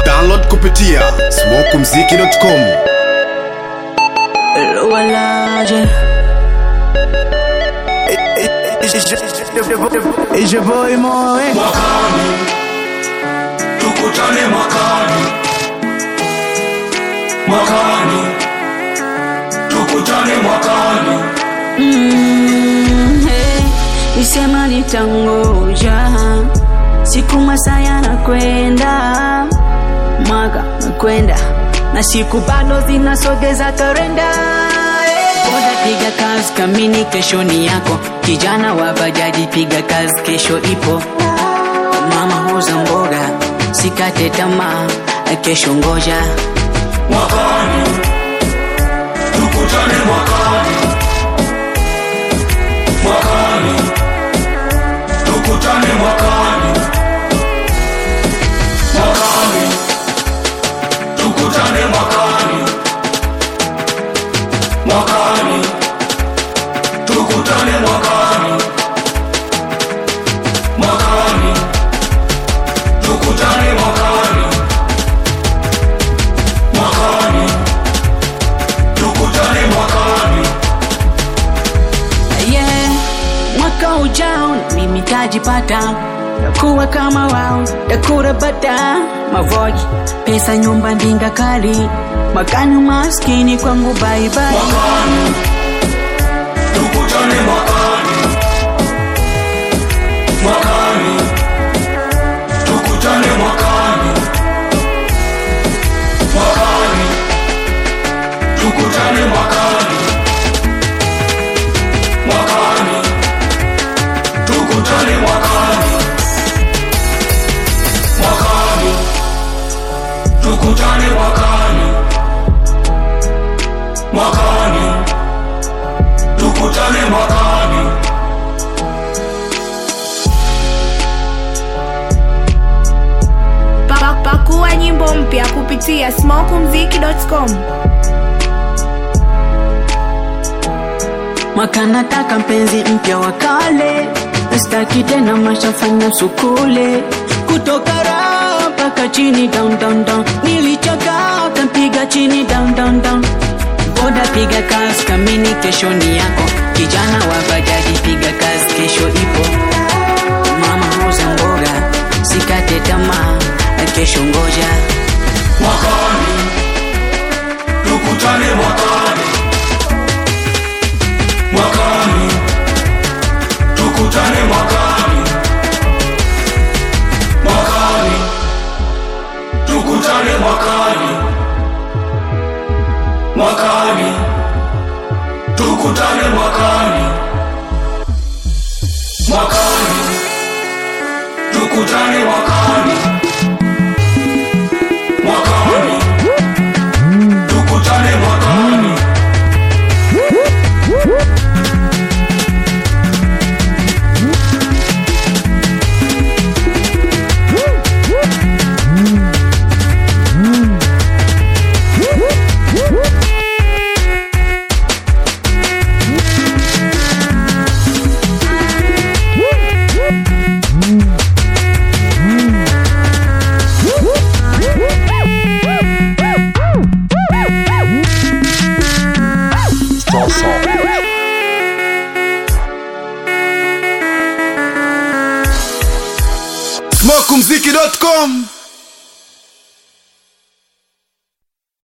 Download kupitia smokumziki.com. Walaje. It's your boy Moe. mwakani tukutane mwakani mwakani tukutane mwakani Mm, hey, Isema nitangoja siku masaa yanakwenda, mwaka nakwenda na siku bado zinasogeza kalenda. Hey. Boda piga kazi kamini, kesho ni yako. Kijana wa bajaji piga kazi, kesho ipo. Mama huza mboga, sikate tamaa, kesho ngoja. mwakani tukutane mwakani mwakani tukutane mwakani mwakani tukutane mwakani mwakani tukutane mwakani mwakani tukutane mwakani mwakani tukutane mwakani yeah. Mwaka ujao mimi tajipata, takuwa kama wao, takura bata mavoji, pesa nyumba ndinga kali, mwakani maskini kwangu bye bye. mwakani tukutane mwakani mwakani tukutane mwakani mwakani tukutane mwakani mwakani tukutane mwakani mwakani tukutane mwakani mwakani tukutane mwakani Pa- Pakua nyimbo mpya kupitia smokumziki.com. Mwaka nataka mpenzi mpya wa kale, staki tena mashafanya sukule, kutoka raha mpaka chini down down down, nilichoka kampiga chini down down down. Boda piga kazi kamini, kesho ni yako. Kijana wa bajaji piga kazi, kesho ipo. Mama huza mboga, sikate tamaa, kesho ngoja. mwakani tukutane mwakani mwakani tukutane mwakani mwakani tukutane mwakani mwakani tukutane mwakani mwakani tukutane mwakani mwakani tukutane mwakani smokumziki.com.